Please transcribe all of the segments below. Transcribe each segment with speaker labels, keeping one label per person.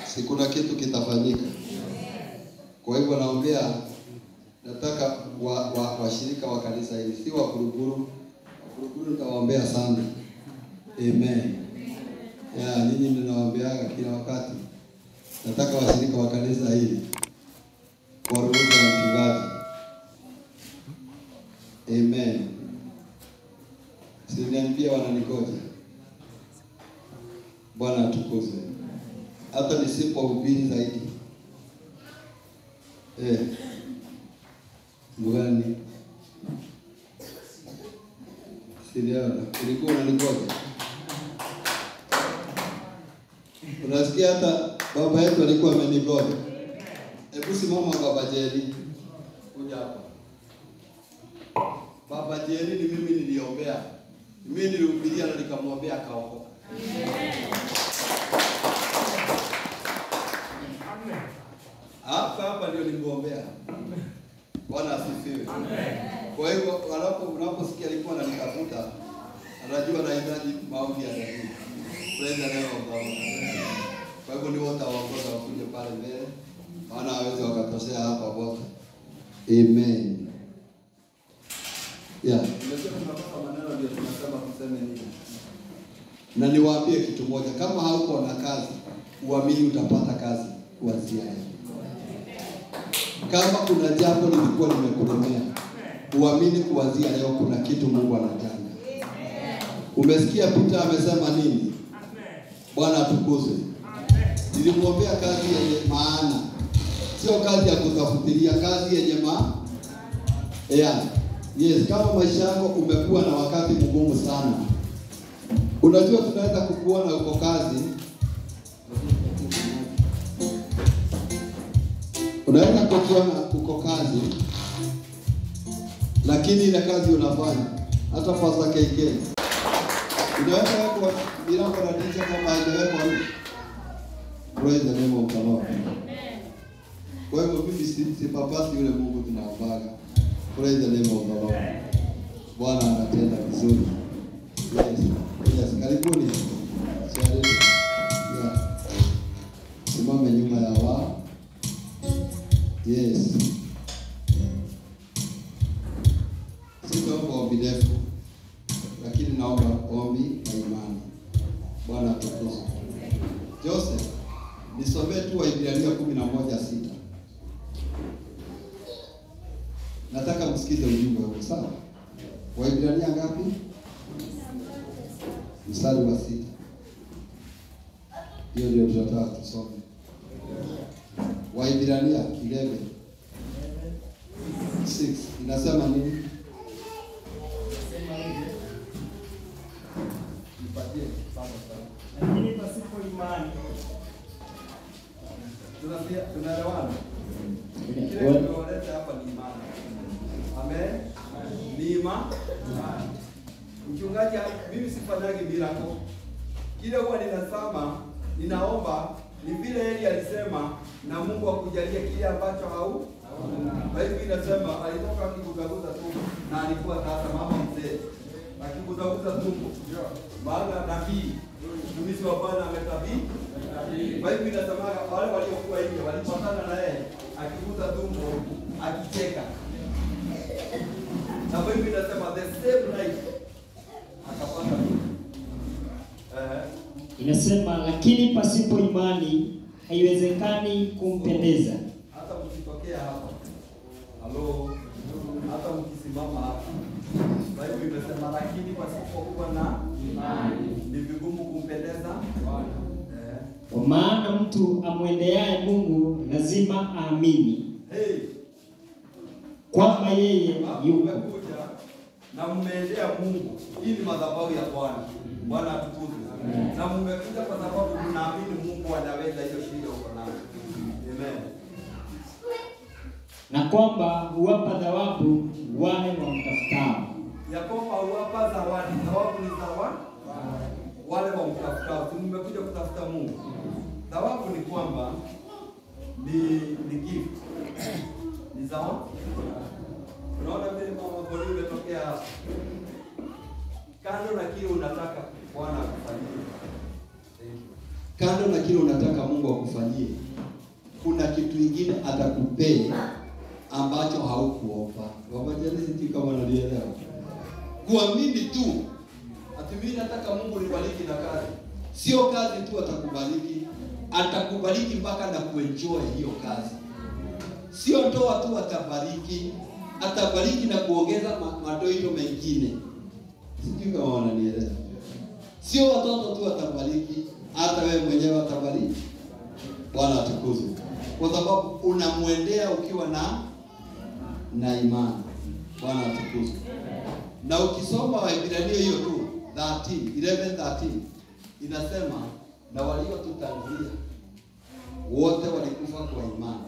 Speaker 1: si kuna kitu kitafanyika. Kwa hivyo naombea, nataka wa, wa, washirika wa kanisa hili si wa Kuruguru. Kuruguru nitawaombea sana. Amen. Ya, nyinyi ninawaombeaga kila wakati. Nataka washirika wa kanisa hili kwa ruhusa ya mchungaji. Amen. Siniambia wananikoja. Bwana atukuzwe. Hata nisipohubiri zaidi. Eh. Mbugani. Siniona. Ulikuwa unanikoja. Unasikia hata baba yetu alikuwa amenigoja. Hebu simama baba Jeri. Kuja hapa. Baba Jeri ni mimi niliombea. Mimi nilihubiria na nikamwombea akaokoka. Hapa hapa ndio nilimwombea. Bwana asifiwe. Kwa hivyo wanapo unaposikia alikuwa ananitafuta, anajua anahitaji maombi ya dhati. Praise the name of God. Kwa hivyo ni wote waongoza wakuje pale mbele, maana hawezi wakatoshea hapa wote. Amen. Yeah. Nimesema tunapata maneno ndio tunasema tuseme nini. Na niwaambie kitu moja, kama hauko na kazi, uamini utapata kazi kuanzia leo. Kama kuna jambo lilikuwa limekulemea, uamini kuanzia leo kuna kitu Mungu anajanga. Umesikia Peter amesema nini? Bwana atukuzwe. Nilimwombea kazi yenye maana, sio kazi ya kutafutilia, kazi yenye ma yeah. Yes, kama maisha yako umekuwa na wakati mgumu sana, unajua tunaweza kukuona uko kazi, unaweza kukuona uko kazi, lakini ile kazi unafanya hata pasa KK inaweza wekwa milango na dirisha kama haijawekwa nje. Praise the name of the Lord. Kwa hivyo mimi si sipapasi yule Mungu tunaombaga. Praise the name of the Lord. Bwana anatenda vizuri. Yes. Yes, karibuni. Swali. Yeah. Simame nyuma ya wao. Yes. Sitaomba ombi refu, lakini naomba ombi na imani. Bwana atukuzwe. Joseph, nisomee tu Waibrania kumi na moja sita. Nataka msikize ujumbe huu, sawa? Waibrania ngapi? Mstari wa sita. Hiyo ndio tunataka tusome. Waibrania 11 6 inasema nini? Nipatie sana sana.
Speaker 2: lakini pasipo imani
Speaker 1: Tunasikia tunaelewana? Kile tulioleta hapa ni imani. Amen. Ni ima- imani. Mchungaji, mimi sifanyagi miracle. Kile huwa ninasema, ninaomba ni vile Eli alisema na Mungu akujalie kile ambacho hau Biblia inasema alitoka akiguzaguza tumbo na alikuwa sasa mama mzee akiguzaguza tumbo, maana nabii mtumishi wa Bwana ametabii. Biblia inasema wale waliokuwa nje walipatana na yeye akiguza tumbo akicheka, na Biblia inasema the same night akapata eh,
Speaker 2: inasema, lakini pasipo imani haiwezekani kumpendeza.
Speaker 1: hata mkitokea hapa halo, hata mkisimama hapa, Biblia imesema lakini pasipokuwa na imani ni vigumu kumpendeza eh.
Speaker 2: Kwa maana mtu amwendeaye Mungu lazima aamini
Speaker 1: Hey,
Speaker 2: kwamba yeye
Speaker 1: hapo
Speaker 2: yupo
Speaker 1: mmekuja na mmeendea Mungu. Hii ni madhabahu ya Bwana. Bwana atukuzwe. Na mmekuja kwa sababu mnaamini Mungu anaweza hiyo shida uko nayo. Amen.
Speaker 2: na kwamba huwapa thawabu wale wamtafutao.
Speaker 1: ya kwamba huwapa zawadi. Thawabu ni zawadi wale wamtafutao. Si mmekuja kutafuta Mungu. Thawabu ni kwamba ni ni gift, ni zawadi. Unaona vile mama Boni umetokea hapa, kando na kile unataka Bwana akufanyie. Thank you. kando na kile unataka Mungu akufanyie, kuna kitu kingine atakupea ambacho haukuomba. Wabajelezi sijui kama nalielewa. Kuamini tu ati mimi nataka Mungu nibariki na kazi, sio kazi tu atakubariki, atakubariki mpaka na kuenjoy hiyo kazi. Sio ndoa tu atabariki, atabariki na kuongeza ma- madoido mengine. Sijui kama wananielewa. Sio watoto tu atabariki, hata wewe mwenyewe atabariki. Bwana atukuzwe, kwa sababu unamwendea ukiwa na na imani. Bwana atukuzwe. Na ukisoma Waebrania hiyo tu 13 11 13 inasema na waliotutangulia wote walikufa kwa imani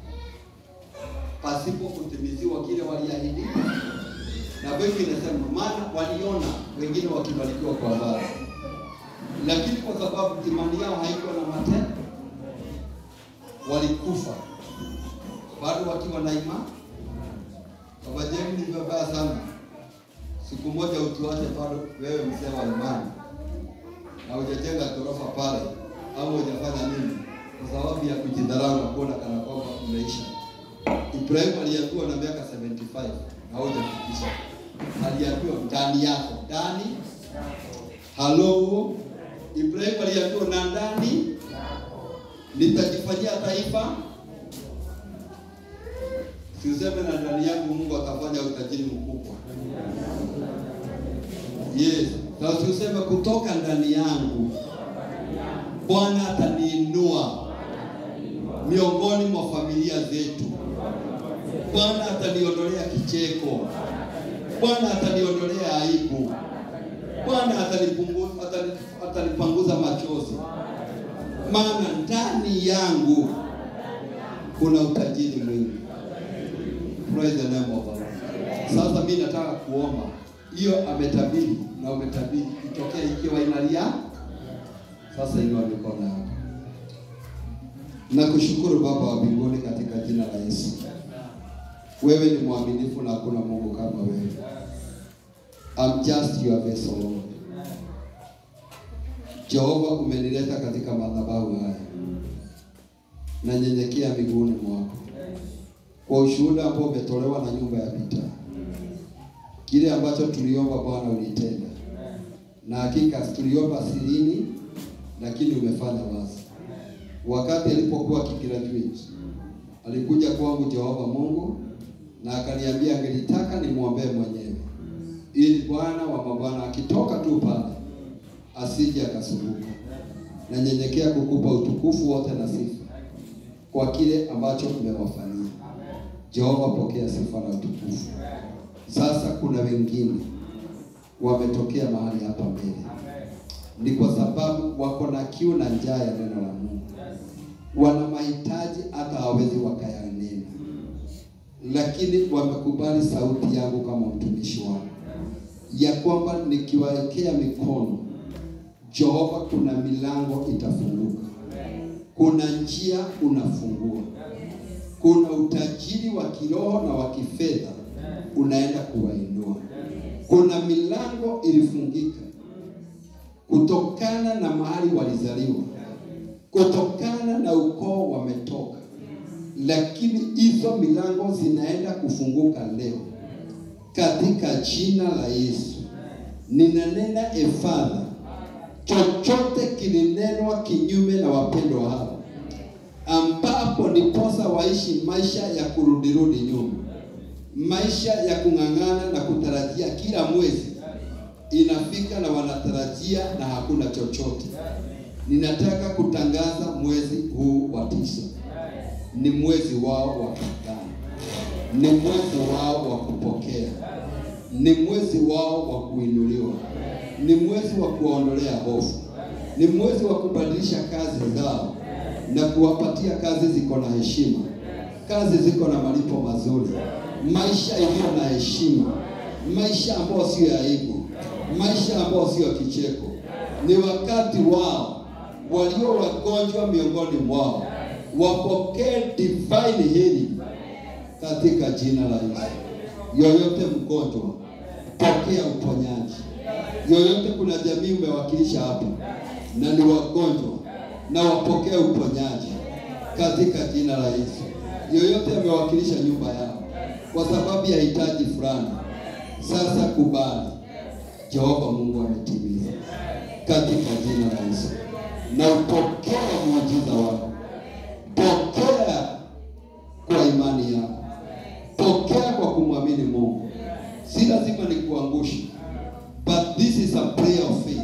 Speaker 1: pasipo kutimiziwa kile waliahidi, na wengi inasema maana waliona wengine wakibarikiwa kwa mbali, lakini kwa sababu imani yao haikuwa na matendo, walikufa bado wakiwa na imani. Baba Jemi, ni vibaya sana siku moja utuache bado wewe mzee wa imani na hujajenga ghorofa pale au hujafanya nini, kwa sababu ya kujidharau na kuona kana kwamba umeisha. Ibrahim aliambiwa na miaka 75 na hujafikisha, aliambiwa ndani yako, ndani halo. Ibrahim aliambiwa na ndani nitajifanyia taifa Siuseme na ndani yangu Mungu akafanya utajiri mkubwa. Yes. Na usiuseme kutoka ndani yangu Bwana ataniinua miongoni mwa familia zetu. Bwana ataniondolea kicheko. Bwana ataniondolea aibu. Bwana atanipunguza atani, atanipanguza machozi. Maana ndani yangu kuna utajiri mwingi. Praise the name of the Lord. Sasa mimi nataka kuomba hiyo ametabiri na umetabiri itokee ikiwa inalia. Sasa inua mikono yako. Nakushukuru Baba wa mbinguni katika jina la Yesu. Wewe ni mwaminifu na hakuna Mungu kama wewe. I'm just your vessel Lord. Jehova, umenileta katika madhabahu haya, nanyenyekea miguuni mwako kwa ushuhuda ambao umetolewa na nyumba ya vita. Kile ambacho tuliomba Bwana ulitenda, na hakika tuliomba sirini, lakini umefanya wazi. Wakati alipokuwa akigraduate alikuja kwangu Jehova Mungu na akaniambia angelitaka nimwombee mwenyewe, ili Bwana wa mabwana akitoka tu pale asije akasumbuka. Nanyenyekea kukupa utukufu wote na sifa kwa kile ambacho umewafanyia. Jehova, pokea sifa na utukufu. Sasa kuna wengine wametokea mahali hapa mbele, ni kwa sababu wako na kiu na njaa ya neno la Mungu, wana mahitaji hata hawawezi wakayanena, lakini wamekubali sauti yangu kama mtumishi wako, ya kwamba nikiwawekea mikono, Jehova, kuna milango itafunguka, kuna njia unafungua kuna utajiri wa kiroho na wa kifedha unaenda kuwainua. Kuna milango ilifungika kutokana na mahali walizaliwa, kutokana na ukoo wametoka, lakini hizo milango zinaenda kufunguka leo katika jina la Yesu. Ninanena efadha, chochote kilinenwa kinyume na wapendwa hawa ambapo ndiposa waishi maisha ya kurudirudi nyuma, maisha ya kung'ang'ana na kutarajia kila mwezi inafika na wanatarajia na hakuna chochote. Ninataka kutangaza mwezi huu wa tisa ni mwezi wao wa kudhani, ni mwezi wao wa kupokea, ni mwezi wao wa kuinuliwa, ni mwezi wa kuwaondolea hofu, ni mwezi wa kubadilisha kazi zao na kuwapatia kazi ziko na heshima, kazi ziko na malipo mazuri, maisha iliyo na heshima, maisha ambayo sio ya aibu, maisha ambayo sio kicheko. Ni wakati wao walio wagonjwa miongoni mwao wapokee divine healing katika jina la Yesu. Yoyote mgonjwa, pokea uponyaji. Yoyote, kuna jamii umewakilisha hapa na ni wagonjwa na wapokee uponyaji katika jina la Yesu. Yoyote amewakilisha nyumba yao kwa sababu ya hitaji fulani, sasa kubali, Jehova Mungu ametimiza katika jina la Yesu, na upokee muujiza wako, pokea kwa imani yako, pokea kwa kumwamini Mungu. Si lazima nikuangushe, but this is a prayer of faith,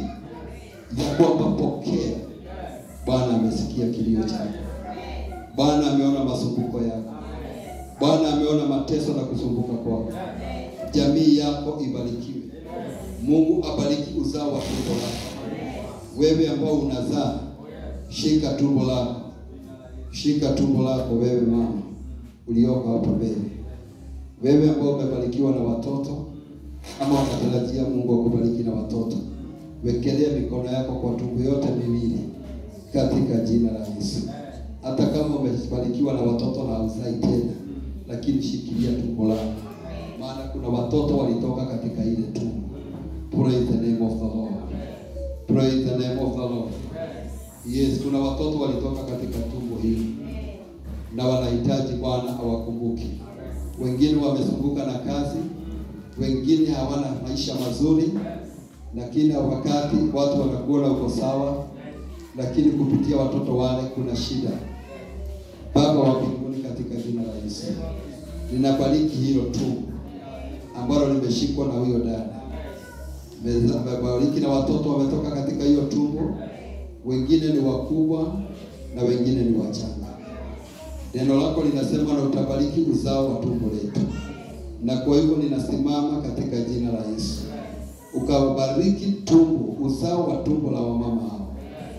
Speaker 1: ya kwamba pokea. Bwana amesikia kilio chako, Bwana ameona masumbuko yako, Bwana ameona mateso na kusumbuka kwako. Jamii yako ibarikiwe. Mungu abariki uzao wa tumbo lako. Wewe ambao unazaa, shika tumbo lako, shika tumbo lako, wewe mama ulioko hapa mbele, wewe ambao umebarikiwa na watoto ama unatarajia Mungu akubariki na watoto, wekelea mikono yako kwa tumbo yote miwili katika jina la Yesu. Hata kama umebarikiwa na watoto na hauzai tena, lakini shikilia tumbo lako, maana kuna watoto walitoka katika ile tumbo. Praise the name of the Lord. Praise the name of the Lord. Yes, kuna watoto walitoka katika tumbo hili na wanahitaji Bwana awakumbuke. Wengine wamesumbuka na kazi, wengine hawana maisha mazuri, lakini wakati watu wanakuona uko sawa, lakini kupitia watoto wale kuna shida. Baba wa mbinguni, katika jina la Yesu ninabariki hilo tumbo ambalo limeshikwa na huyo dada mebariki na watoto wametoka katika hiyo tumbo, wengine ni wakubwa na wengine ni wachanga. Neno lako linasema na utabariki uzao wa tumbo letu, na kwa hivyo ninasimama katika jina la Yesu, ukabariki tumbo, uzao wa tumbo la wamama hao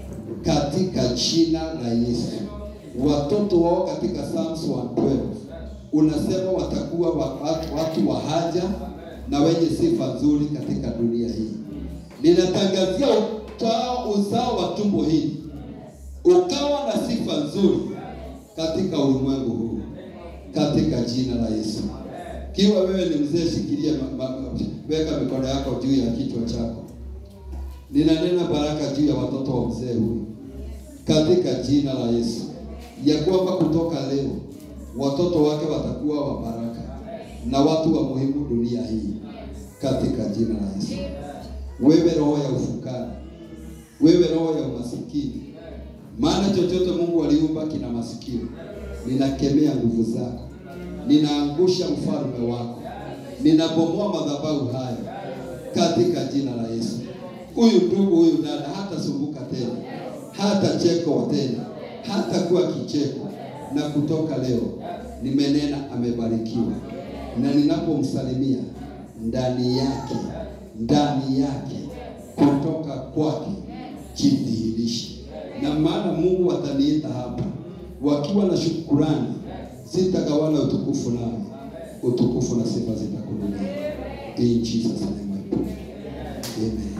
Speaker 1: katika jina la Yesu. Watoto wao katika Psalms 112 unasema watakuwa watu, watu wa haja na wenye sifa nzuri katika dunia hii. Ninatangazia utao uzao wa tumbo hili ukawa na sifa nzuri katika ulimwengu huu katika jina la Yesu. Kiwa wewe ni mzee, shikilia ma, ma, weka mikono yako juu ya kichwa chako. Ninanena baraka juu ya watoto wa mzee huyu katika jina la Yesu, ya kwamba kutoka leo watoto wake watakuwa wa baraka na watu wa muhimu dunia hii katika jina la Yesu. Wewe roho ya ufukara, wewe roho ya umasikini, maana chochote Mungu aliumba kina masikio. Ninakemea nguvu zako, ninaangusha mfalme wako, ninabomoa madhabahu haya katika jina la Yesu. Huyu ndugu huyu dada hatasumbuka tena, hata cheko tena, hata kuwa kicheko, na kutoka leo nimenena amebarikiwa na ninapomsalimia ndani yake ndani yake kutoka kwake jidhihirishe, na maana Mungu ataniita hapa wakiwa na shukurani, sitagawana utukufu nawe, utukufu na sifa zitakurudia. In Jesus name I pray. Amen.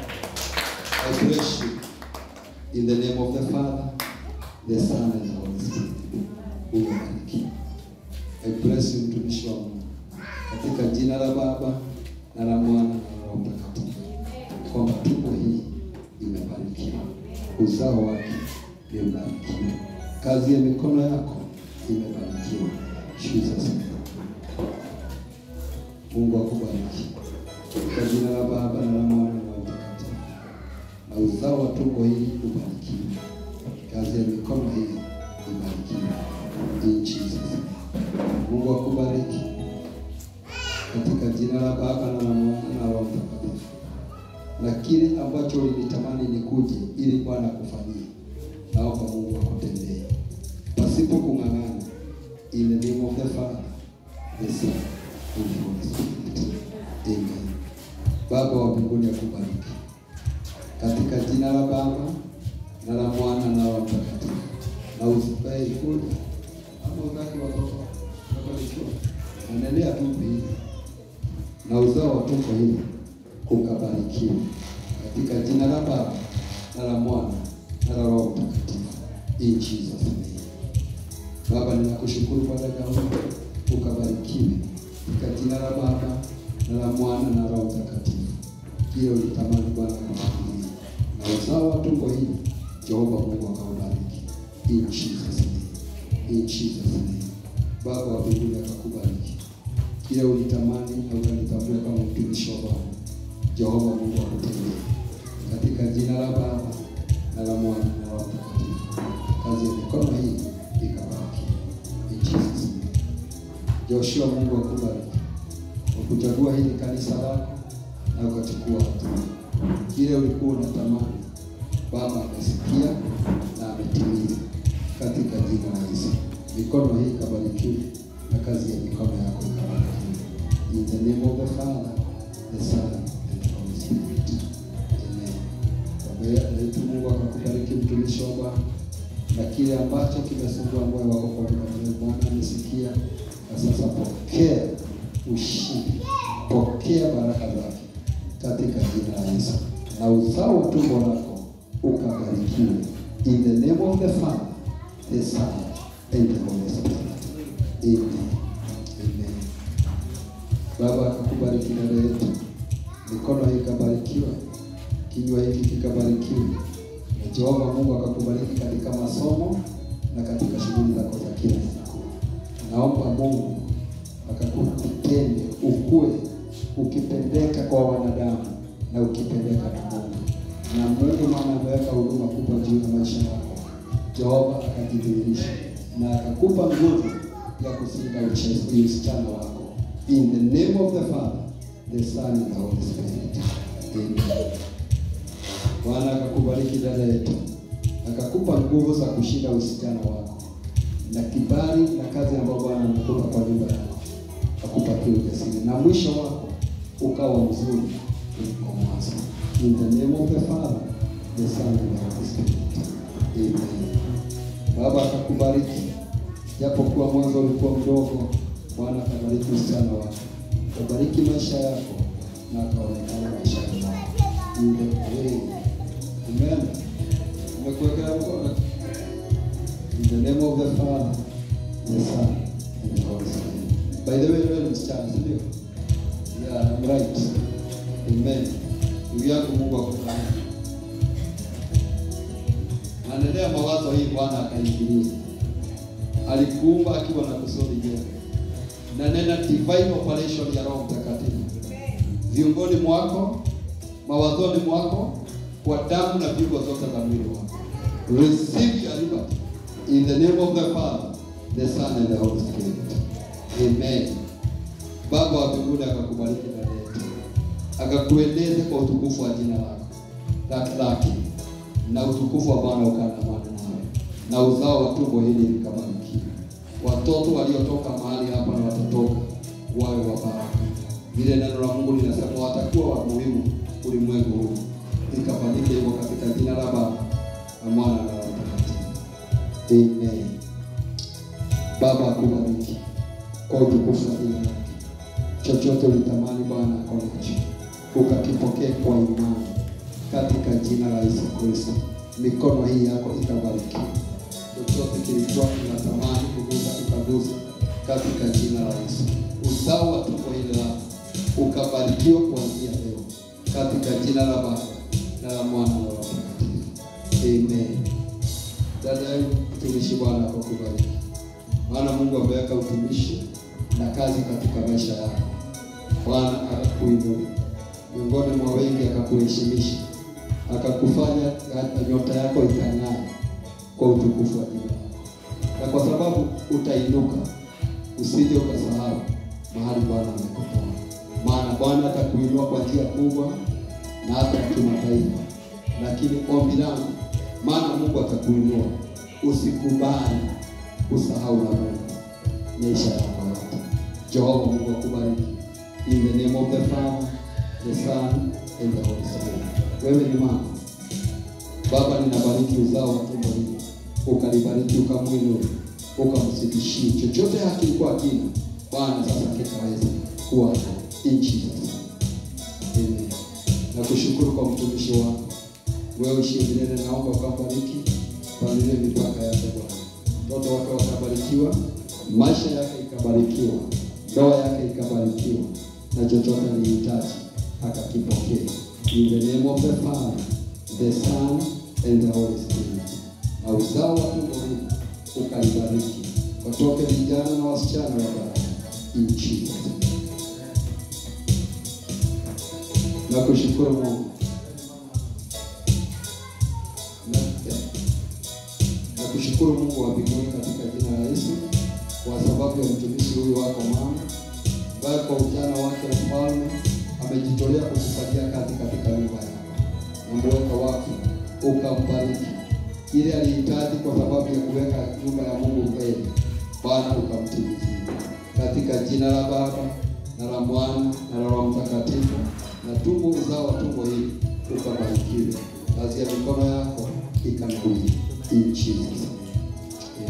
Speaker 1: I bless you in the name of the Father, the Son and the Holy Spirit. Umebariki. I bless you mtumishi wa Mungu katika jina la Baba na la Mwana na la Roho Mtakatifu, kwamba tumbo hii imebarikiwa, uzao wake imebarikiwa, kazi ya mikono yako imebarikiwa. Jesus name. Mungu akubariki kwa jina la Baba na la Mwana na la Roho Mtakatifu, na uzao wa tumbo hili ubarikiwe, kazi ya mikono hii ibarikiwe. In Jesus name. Mungu akubariki katika jina la Baba na la Mwana na Roho Mtakatifu. Na kile ambacho ulinitamani nikuje ili Bwana akufanyie, naomba Mungu akutendee pasipo kung'ang'ana. In the name of the Father, the Son, and the Holy Spirit. Amen. Baba wa mbinguni akubariki katika jina la Baba na la Mwana na Roho Mtakatifu. Na usibae kuja ama utaki watoto wabarikiwa, endelea tu hili na uzao wa tumbo hili ukabarikiwa katika jina la Baba na la Mwana na la Roho Mtakatifu. In Jesus name. Baba, ninakushukuru kwa dada huyu, ukabarikiwe katika jina la Baba na la Mwana na Roho Mtakatifu. Kile ulitamani Bwana kufikiria na uzao wa tumbo hili, Jehova Mungu akaona In Jesus name. In Jesus name. Baba wa mbinguni akakubariki. Kile ulitamani na ukalitambua kama mtumishi wa Bwana. Jehova Mungu akutendee. Katika jina la Baba na la Mwana na la Roho Mtakatifu. Kazi ya mikono hii ikabariki. In Jesus name. Joshua Mungu akubariki. Kwa kuchagua hili kanisa lako na ukachukua hatua. Kile ulikuwa unatamani Baba amesikia na ametimiza katika jina la Yesu. Mikono hii ikabarikiwe na kazi ya mikono yako ikabarikiwe. In the name of the Father, the Son and the Holy Spirit. Amen. Baba yetu Mungu akakubariki mtumishi wa Bwana na kile ambacho kimesumbua moyo wako kwa muda mrefu, Bwana amesikia na sasa pokea ushindi, pokea baraka zake katika jina la Yesu, na uzao wa tumbo lako ukabarikiwe. In the name of the Father, the Son and the Holy Spirit. Amen. Amen. Baba akakubariki dada yetu, mikono hii ikabarikiwa, kinywa hiki kikabarikiwa, na Jehova Mungu akakubariki katika masomo na katika shughuli zako za kila siku. Naomba Mungu akakutende ukue ukipendeka kwa wanadamu na ukipendeka na Mungu. Na Mungu maana ameweka huduma kubwa juu ya maisha yako. Jehova akajidhihirisha na akakupa nguvu ya kusinda uche- usichana wako. In the name of the Father, the Son and the Holy Spirit. Amen. Bwana akakubariki dada yetu, akakupa nguvu za kushinda usichana wako na kibali na kazi ambayo Bwana amekupa kwa nyumba yako, akupatie ujasiri na mwisho wako ukawa mzuri kuliko mwanzo. In the name of the Father, the Son and the Holy Spirit. Amen. Baba akakubariki, japo kuwa mwanzo ulikuwa mdogo, Bwana akabariki usichana wako, akabariki maisha yako na akaonekana maisha yako. In the way. Amen. Umekuwekea mkono. In the name of the Father, the Son, and the Holy Spirit. By the way, wewe ni msichana, si ndio? Yeah, I'm right. Amen. Ndugu yangu Mungu akubariki. Anaendelea mawazo hii Bwana akaingilia. Alikuumba akiwa na kusudi jema. Na nena divine operation ya Roho Mtakatifu. Viungoni mwako, mawazoni mwako, kwa damu na viungo zote za mwili wako. Receive your liberty in the name of the Father, the Son and the Holy Spirit. Amen. Baba wa mbinguni akakubariki dada yetu, akakueneze kwa utukufu wa jina lako lake lake, na utukufu wa Bwana ukaandamana nawe, na uzao wa tumbo hili likabarikiwa. Watoto waliotoka mahali hapa na watatoka wawe wa baraka. Vile neno la Mungu linasema watakuwa wa muhimu ulimwengu huu, likafanyike hivyo katika jina la Baba na Mwana na Roho Mtakatifu. Amen. Baba akubariki kwa utukufu wa jina lake. Chochote ulitamani Bwana akonacho ukakipokee kwa imani katika jina la Yesu Kristo. Mikono hii yako ikabariki. Chochote kilikuwa kinatamani kugusa ukagusa katika jina la Yesu. Uzao wa tumbo hili lako ukabarikiwa kuanzia leo katika jina la Baba na la Mwana na la Roho Mtakatifu. Amen. Dada yangu mtumishi, Bwana akubariki, maana Mungu ameweka utumishi na kazi katika maisha yako. Bwana akakuinua miongoni mwa wengi, akakuheshimisha, akakufanya hata nyota yako ikang'aa kwa utukufu wa jina lako, na kwa sababu utainuka, usije ukasahau mahali Bwana amekutoa, maana Bwana atakuinua kwa njia kubwa na hata kimataifa. Lakini ombi langu, maana Mungu atakuinua, usikubali usahau na Mungu maisha yako yote. Jehova Mungu akubariki. In the name of the Father, the Son, and the Holy Spirit. Wewe ni mama. Baba, ninabariki uzao wa tumbo hili, ukalibariki, ukamwinue, ukamzidishie chochote hakilikuwa kina, Bwana sasa kitaweza kuwa in Jesus name. Amen. Nakushukuru kwa mtumishi wako, wewe uishie milele, naomba ukambariki, panulie mipaka yake Bwana, mtoto wake wakabarikiwa, maisha yake ikabarikiwa, ndoa yake ikabarikiwa, na chochote alihitaji akakipokea. In the name of the Father, the Son, and the Holy Spirit.
Speaker 3: na uzao wa tumbo hili ukalibariki, watoke vijana na wasichana wa baraka in Jesus name. Na kushukuru Mungu na, na kushukuru Mungu wa mbinguni katika jina la Yesu kwa sababu ya mtumishi huyu wako mama ambaye kwa ujana wake mfalme amejitolea kukupatia kazi katika nyumba yako na mweka wake ukambariki ile alihitaji kwa sababu ya kuweka nyumba ya Mungu mbele, Bwana ukamtimizia katika jina la Baba na la Mwana na la Roho Mtakatifu, na tumbo uzao wa tumbo hili ukabarikiwe, kazi ya mikono yako ikanawiri in Jesus name.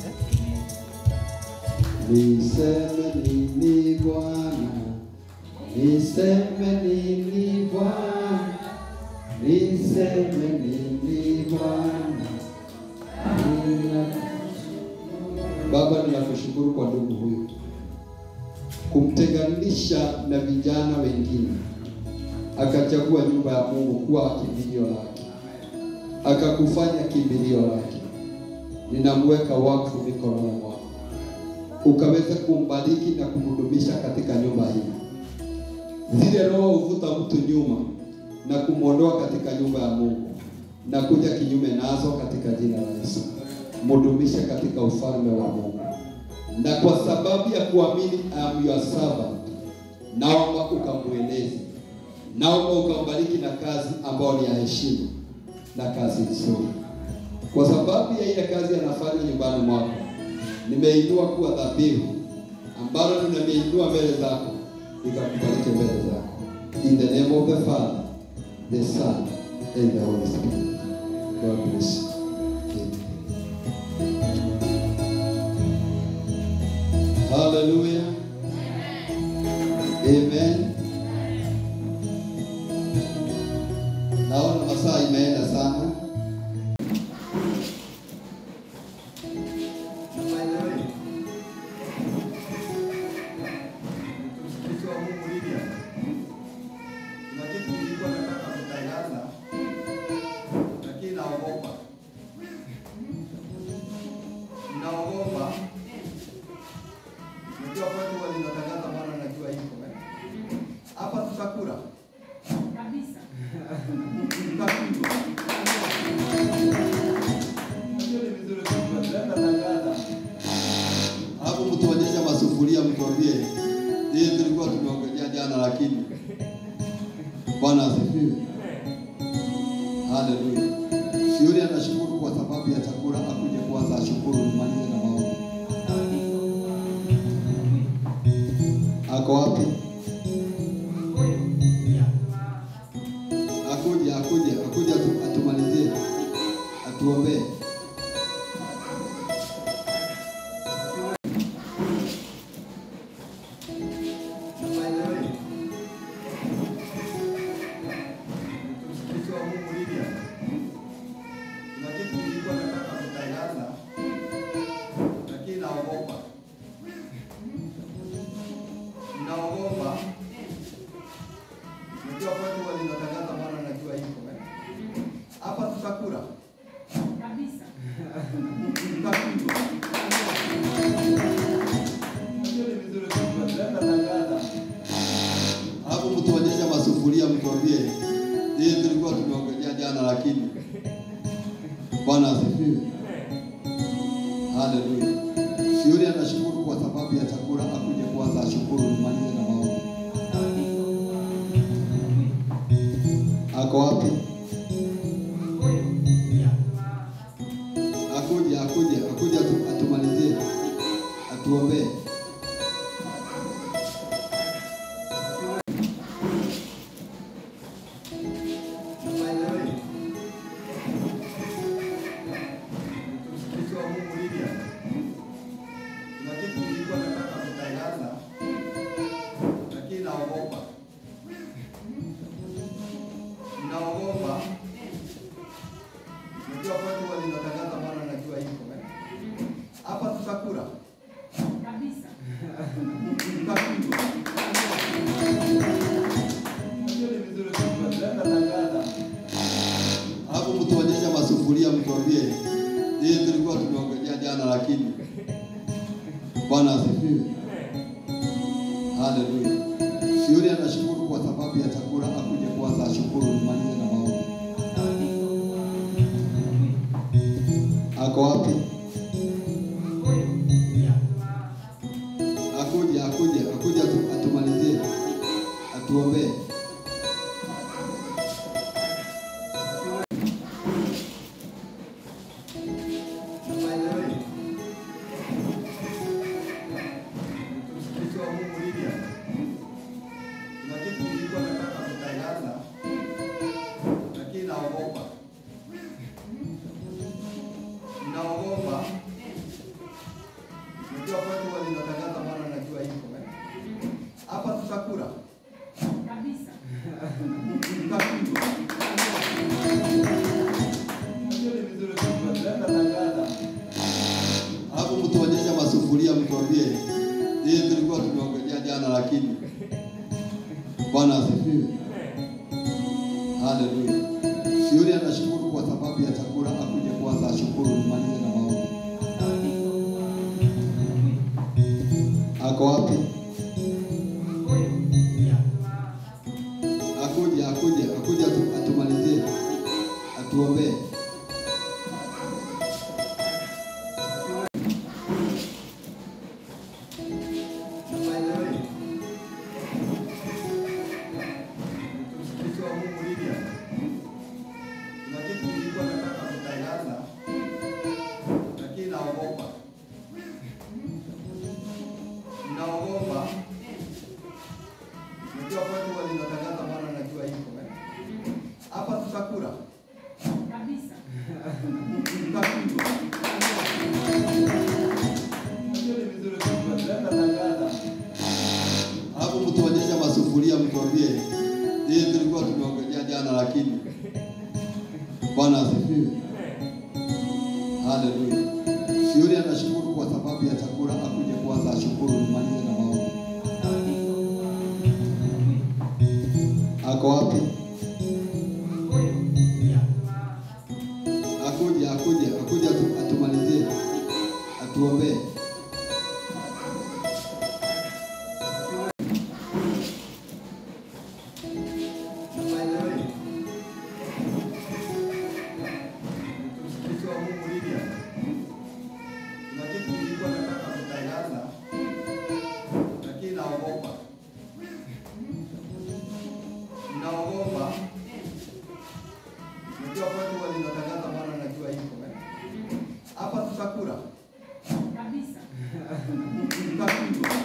Speaker 3: Amen. Niseme nini Bwana, niseme nini Bwana, niseme nini Bwana. Nina- Baba, ninakushukuru kwa ndugu huyu kumtenganisha na vijana wengine, akachagua nyumba ya Mungu kuwa kimbilio lake, akakufanya kimbilio lake. Ninamweka wakfu mikononi mwako ukaweza kumbariki na kumhudumisha katika nyumba hii. Zile roho huvuta mtu nyuma na kumwondoa katika nyumba ya Mungu na kuja kinyume nazo katika jina la Yesu. Mhudumishe katika ufalme wa Mungu, na kwa sababu ya kuamini am your servant, naomba ukamweleze, naomba ukambariki na kazi ambayo ni ya heshima na kazi nzuri, kwa sababu ya ile kazi anafanya nyumbani mwako nimeinua kuwa dhabihu ambalo nimeinua mbele zako, nikakubariki mbele zako. In the name of the Father, the Son, and the Holy Spirit. God bless you. Amen. Hallelujah. Amen. Naona masaa imeenda sana.
Speaker 1: Mtumishi wa Mungu Lydia, kuna kitu nilikuwa nataka kutangaza, lakini naogopa, naogopa. Najua watu walinatangaza, maana najua hiko eh. hapa tutakula
Speaker 4: Kabisa.
Speaker 1: tutapigwa. Najua ni vizuri kujua, tunaenda tangaza
Speaker 3: Hapo mtuonyesha masufuria mtuambie hii tulikuwa tumeongojea jana lakini Bwana asifiwe. Haleluya. Yule anashukuru kwa sababu ya chakula akuje kwanza ashukuru nimalize na maombi. Ako wapi? Akuje, akuje, akuje atu, atumalizie. Atuombee.
Speaker 1: Mtumishi wa Mungu Lydia, kuna kitu nilikuwa nataka kutangaza, lakini naogopa, naogopa. Najua watu walinatangaza, maana najua hiko eh. hapa tutakula
Speaker 4: Kabisa.
Speaker 1: tutapigwa. Najua ni vizuri kujua, tunaenda tangaza
Speaker 3: Hapo mtuonyesha masufuria mtuambie hii tulikuwa tumeongojea jana lakini Bwana asifiwe. Haleluya. Yule anashukuru kwa sababu ya chakula akuje kwanza ashukuru nimalize na maombi. Ako wapi? Akuje, akuje, akuje atu, atumalizie. Atuombee.
Speaker 1: Mtumishi wa Mungu Lydia, kuna kitu nilikuwa nataka kutangaza, lakini naogopa, naogopa.
Speaker 3: Haleluya. Yule anashukuru kwa sababu ya chakula, akuje kwanza ashukuru, nimalize na maombi. Ako wapi? Akuje, akuje, akuje atu- atumalizie, atuombee.
Speaker 1: Maendeleo. Mtumishi wa Mungu Lydia. Kuna kitu nilikuwa nataka kutangaza lakini naogopa. Naogopa. Najua watu walinatangaza maana najua hivyo. eh. Hapa tutakula.
Speaker 4: Kabisa.
Speaker 1: Tutakula. Hiyo ni vizuri kujua. Tunaenda tangaza.
Speaker 3: Hapo mtuonyesha masufuria, mtuambie hii tulikuwa tumeongojea jana, lakini Bwana asifiwe. Haleluya. Yule anashukuru kwa sababu ya chakula, akuje kwanza ashukuru, nimalize na maombi. Ako wapi? Akuje, akuje, akuje atu- atumalizie, atuombee.
Speaker 1: Maendeleo. Mtumishi wa Mungu Lydia. Kuna kitu nilikuwa nataka kutangaza lakini naogopa. Naogopa. Najua watu walinatangaza maana najua hivyo. eh. Hapa tutakula.
Speaker 4: Kabisa.
Speaker 1: Tutakula. Hiyo ni vizuri kujua. Tunaenda tangaza.
Speaker 3: Hapo mtuonyesha masufuria, mtuambie hii tulikuwa tumeongojea jana, lakini Bwana asifiwe. Haleluya. Yule anashukuru kwa sababu ya chakula, akuje kwanza ashukuru, nimalize na maombi. Ako wapi? Akuje, akuje, akuje atu- atumalizie, atuombee.
Speaker 1: Maendeleo. Mtumishi wa Mungu Lydia. Kuna kitu nilikuwa nataka kutangaza lakini naogopa. Naogopa. Najua watu walinatangaza maana najua hivyo. eh. Hapa tutakula.
Speaker 4: Kabisa.
Speaker 1: Tutakula.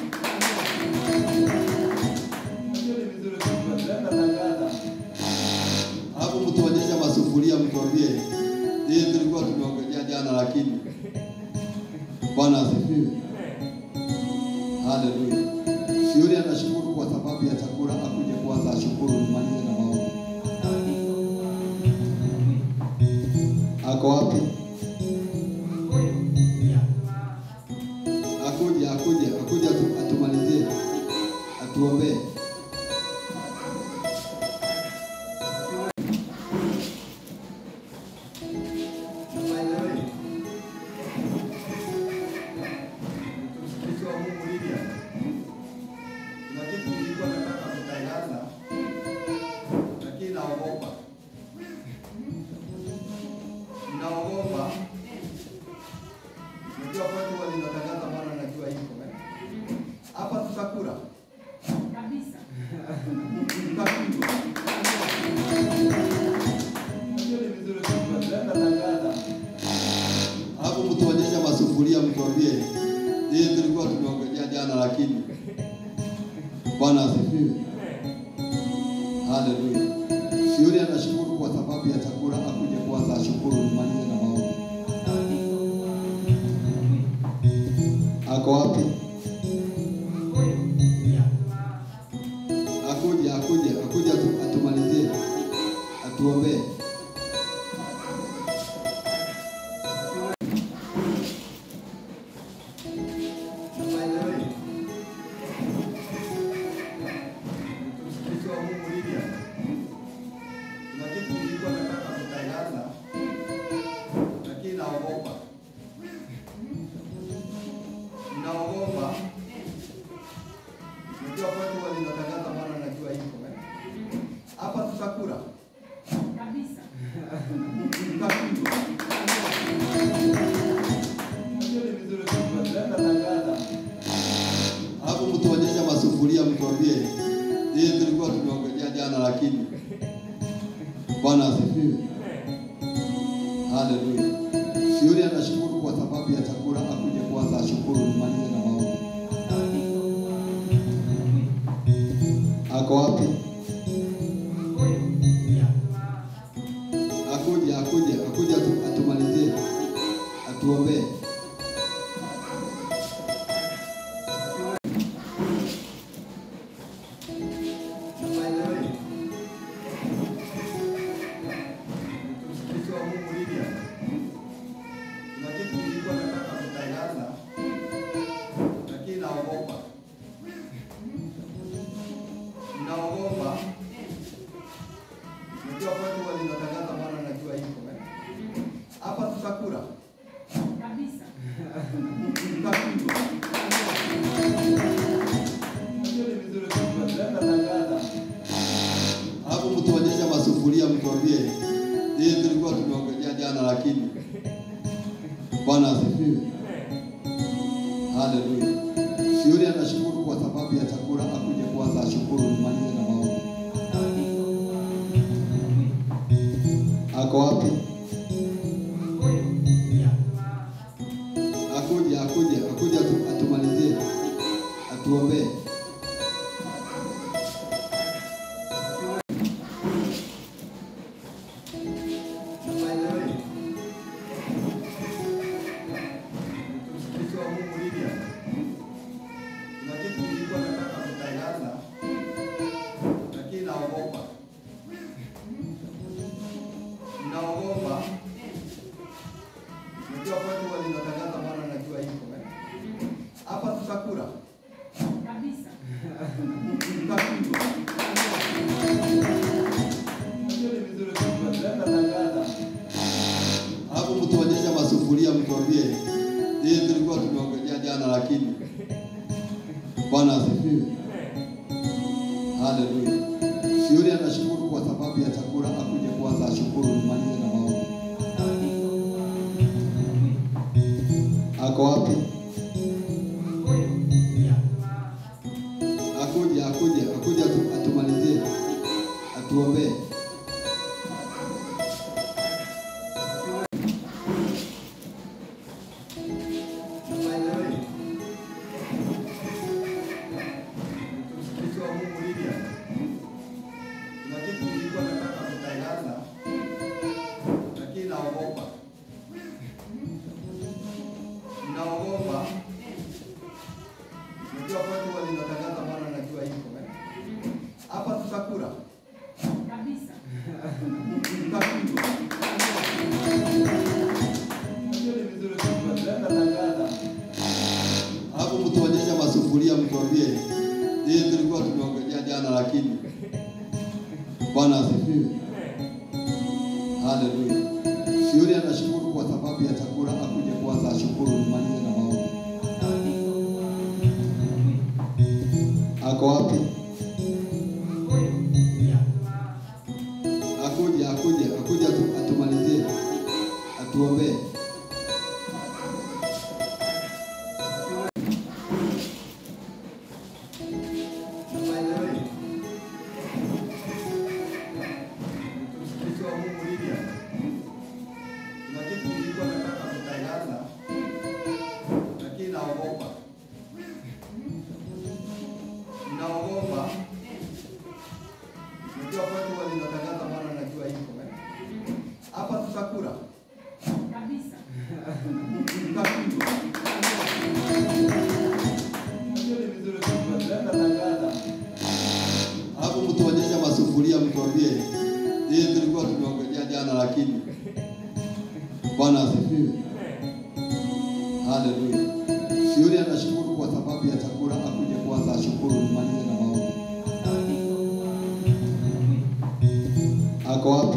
Speaker 1: Hiyo ni vizuri kujua. Tunaenda tangaza.
Speaker 3: Hapo mtuonyesha masufuria, mtuambie hii tulikuwa tumeongojea jana, lakini Bwana asifiwe. Haleluya. Yule anashukuru kwa sababu ya chakula, akuje kwanza ashukuru, nimalize na maombi. Ako wapi? Akuje, akuje, akuje atu- atumalizie, atuombee.
Speaker 1: Maendeleo. Mtumishi wa Mungu Lydia. Kuna kitu nilikuwa nataka kutangaza lakini naogopa. Naogopa. Najua watu walinatangaza maana najua hivyo. eh. Hapa tutakula.
Speaker 4: Kabisa.
Speaker 1: Tutakula. Hiyo ni vizuri kujua. Tunaenda tangaza.
Speaker 3: Hapo mtuonyesha masufuria, mtuambie hii tulikuwa tumeongojea jana, lakini Bwana asifiwe. Haleluya. Yule anashukuru kwa sababu ya chakula, akuje kwanza ashukuru, nimalize na maombi. Ako wapi? Akuje, akuje, akuje atu- atumalizie, atuombee.
Speaker 1: Maendeleo. Mtumishi wa Mungu Lydia. Kuna kitu nilikuwa nataka kutangaza lakini naogopa. Naogopa. Unajua kwetu walinatangaza Bwana najua iko eh? Hapa tutakula.
Speaker 4: kabisa,
Speaker 1: Tutakula. Hiyo ni vizuri sana. Tunaenda tangaza.
Speaker 3: Hapo mtuonyesha masufuria mtuambie hii tulikuwa tumeongojea jana lakini Bwana asifiwe. Haleluya. Yule anashukuru kwa sababu ya chakula akuje kwanza ashukuru nimalize na maombi. Ako wapi? Akuje, akuje, akuje atu- atumalizie. Atuombee.
Speaker 1: By the way, mtumishi wa Mungu Lydia, kuna kitu nilikuwa nataka kutangaza, lakini naogopa, naogopa. Najua watu walinatangaza Bwana najua iko eh? Hapa tutakula,
Speaker 4: kabisa,
Speaker 1: tutakula. Hiyo ni vizuri sana. Tunaenda tangaza.
Speaker 3: Hapo mtuonyesha masufuria mtuambie hii tulikuwa tumeongojea jana lakini Bwana asifiwe. Haleluya. Yule anashukuru kwa sababu ya chakula akuje kwanza ashukuru nimalize na maombi. Ako wapi? Akuje, akuje, akuje atu, atumalizie. Atuombee.
Speaker 1: By the way, mtumishi wa Mungu Lydia, kuna kitu nilikuwa nataka kutangaza, lakini naogopa, naogopa. Najua watu walinatangaza Bwana najua iko eh? Hapa tutakula,
Speaker 4: kabisa,
Speaker 1: tutakula. Hiyo ni vizuri sana. Tunaenda tangaza.
Speaker 3: Hapo mtuonyesha masufuria mtuambie hii tulikuwa tumeongojea jana lakini Bwana asifiwe. Haleluya. Yule anashukuru kwa sababu ya chakula akuje kwanza ashukuru nimalize na maombi. Ako wapi? Akuje, akuje, akuje atu, atumalizie. Atuombee.
Speaker 1: By the way, mtumishi wa Mungu Lydia, kuna kitu nilikuwa nataka kutangaza, lakini naogopa, naogopa. Najua watu walinatangaza Bwana najua iko eh? Hapa tutakula,
Speaker 4: kabisa,
Speaker 1: tutakula. Hiyo ni vizuri sana. Tunaenda tangaza.
Speaker 3: Hapo mtuonyesha masufuria mtuambie hii tulikuwa tumeongojea jana lakini Bwana asifiwe. Haleluya. Yule anashukuru kwa sababu ya chakula akuje kwanza ashukuru nimalize na maombi. Ako wapi? Akuje, akuje, akuje atu, atumalizie. Atuombee.
Speaker 1: By the way, mtumishi wa Mungu Lydia, kuna kitu nilikuwa nataka kutangaza, lakini naogopa, naogopa. Najua watu walinatangaza Bwana najua iko eh? Hapa tutakula,
Speaker 4: kabisa,
Speaker 1: tutakula. Hiyo ni vizuri sana. Tunaenda tangaza.
Speaker 3: Hapo mtuonyesha masufuria mtuambie hii tulikuwa tumeongojea jana lakini Bwana asifiwe. Haleluya. Yule anashukuru kwa sababu ya chakula akuje kwanza ashukuru nimalize na maombi. Ako wapi?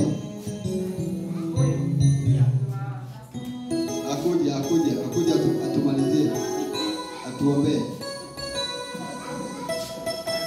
Speaker 3: Akuje, akuje, akuje atu, atumalizie. Atuombee.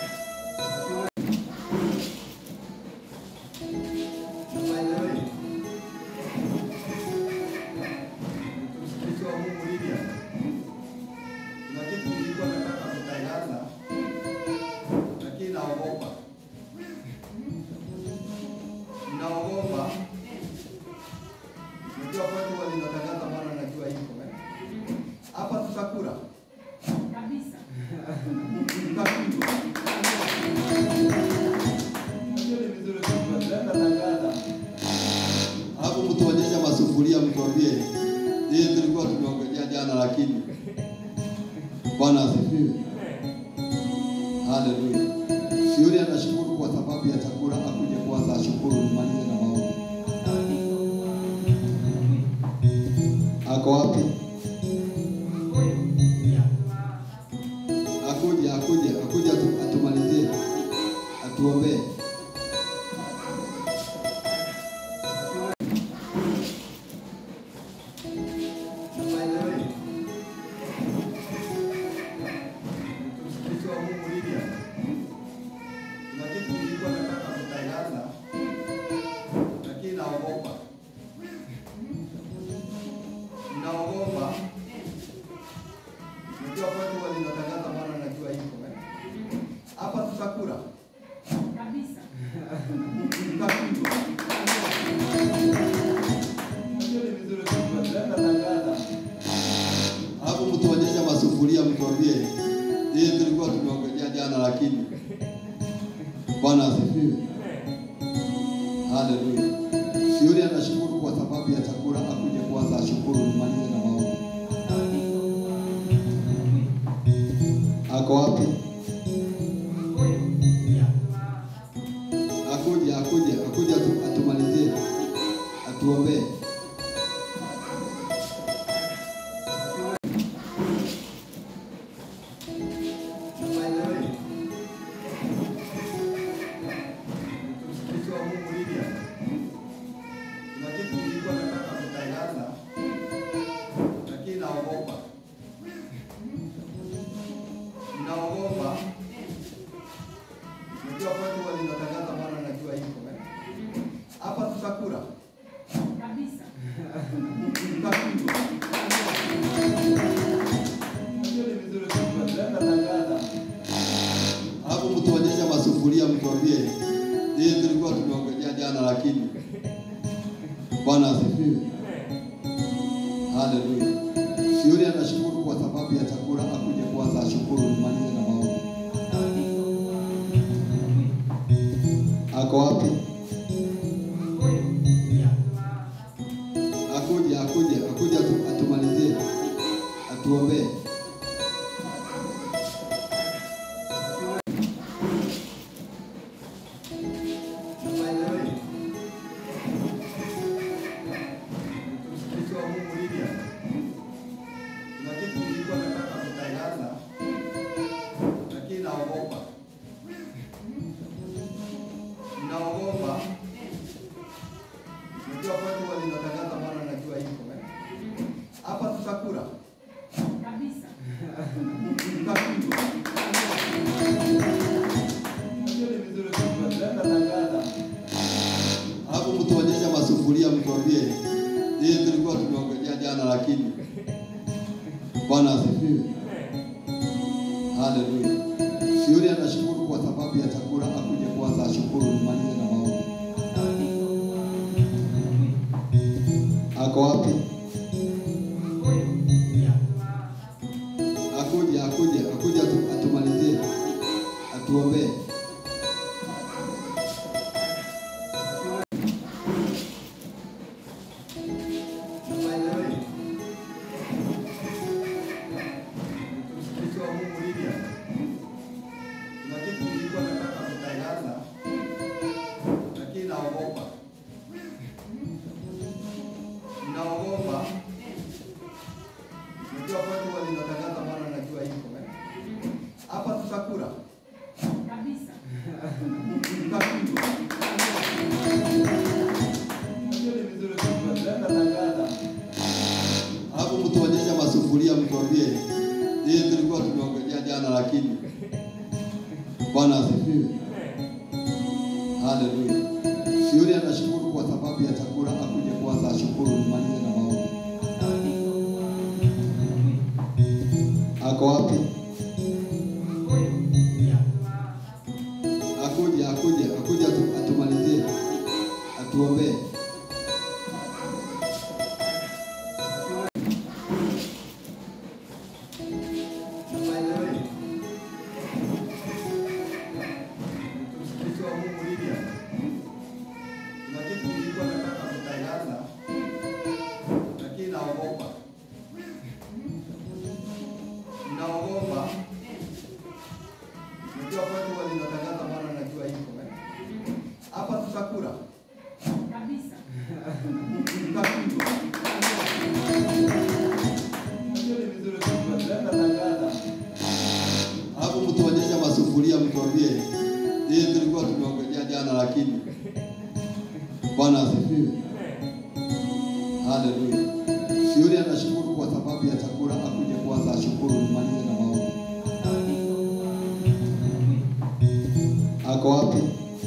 Speaker 3: Yule anashukuru kwa sababu ya chakula, akuje kwanza ashukuru, nimalize na maombi. Ako wapi? Akuje, akuje, akuje atu- atumalizie, atuombee.
Speaker 1: By the way, mtumishi wa Mungu Lydia, kuna kitu nilikuwa nataka kutangaza, lakini naogopa, naogopa. Najua watu walinatangaza, maana najua iko eh. hapa tutakula
Speaker 4: kabisa
Speaker 1: tukapigwa. Najua ni vizuri kujua, tunaenda tangaza
Speaker 3: Hapo mtuonyesha masufuria, mtuambie hii tulikuwa tumeongojea jana, lakini Bwana asifiwe. Haleluya. Yule anashukuru kwa sababu ya chakula, akuje kwanza ashukuru, nimalize na maombi. Ako wapi? Akuje, akuje, akuje atu- atumalizie, atuombee.
Speaker 1: By the way, mtumishi wa Mungu Lydia, kuna kitu nilikuwa nataka kutangaza, lakini naogopa, naogopa. Najua watu walinatangaza, maana najua iko eh. hapa tutakula
Speaker 4: kabisa
Speaker 1: tukapigwa. Najua ni vizuri kujua, tunaenda tangaza
Speaker 3: Hapo mtuonyesha masufuria, mtuambie hii tulikuwa tumeongojea jana, lakini Bwana asifiwe. Haleluya. Yule anashukuru kwa sababu ya chakula, akuje kwanza ashukuru, nimalize na maombi. Ako wapi? Akuje, akuje, akuje atu- atumalizie, atuombee.
Speaker 1: By the way, mtumishi wa Mungu Lydia, kuna kitu nilikuwa nataka kutangaza, lakini naogopa, naogopa. Najua watu walinatangaza, maana najua iko eh. hapa tutakula
Speaker 4: kabisa
Speaker 1: tukapigwa. Najua ni vizuri kujua, tunaenda tangaza
Speaker 3: Hapo mtuonyesha masufuria, mtuambie hii tulikuwa tumeongojea jana, lakini Bwana asifiwe. Haleluya. Yule anashukuru kwa sababu ya chakula, akuje kwanza ashukuru, nimalize na maombi. Ako wapi? Akuje, akuje, akuje atu- atumalizie, atuombee.
Speaker 1: By the way, mtumishi wa Mungu Lydia, kuna kitu nilikuwa nataka kutangaza, lakini naogopa, naogopa. Najua watu walinatangaza, maana najua iko eh. hapa tutakula
Speaker 4: kabisa
Speaker 1: tukapigwa. Najua ni vizuri kujua, tunaenda tangaza
Speaker 3: Hapo mtuonyesha masufuria, mtuambie hii tulikuwa tumeongojea jana, lakini Bwana asifiwe. Haleluya. Yule anashukuru kwa sababu ya chakula, akuje kwanza ashukuru, nimalize na maombi. Ako wapi? Akuje, akuje, akuje atu- atumalizie, atuombee.
Speaker 1: By the way, mtumishi wa Mungu Lydia, kuna kitu nilikuwa nataka kutangaza, lakini naogopa, naogopa. Najua watu walinatangaza, maana
Speaker 3: mtuambie hii tulikuwa tumeongojea jana, lakini Bwana asifiwe. Haleluya. Yule anashukuru kwa sababu ya chakula, akuje kwanza ashukuru, nimalize na maombi. Ako wapi?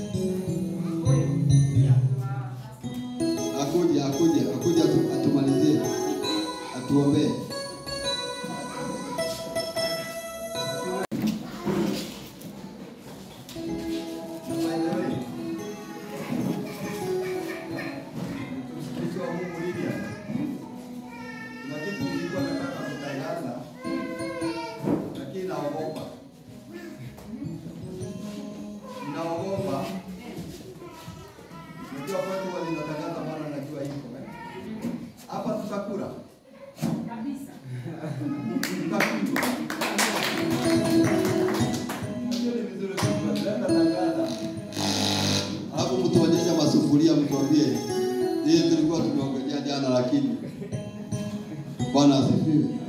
Speaker 3: Akuje, akuje, akuje atu- atumalizie, atuombee.
Speaker 1: Na by the way, mtumishi wa Mungu Lydia, kuna kitu nilikuwa nataka kutangaza, lakini naogopa, naogopa. Najua watu walinatangaza, maana najua iko eh. hapa tutakula
Speaker 4: Kabisa.
Speaker 1: tutakula. Najua ni vizuri kujua, tunaenda tangaza
Speaker 3: Alafu mtuonyeshe masufuria, mtuambie hii tulikuwa tumeongojea jana, lakini Bwana asifiwe.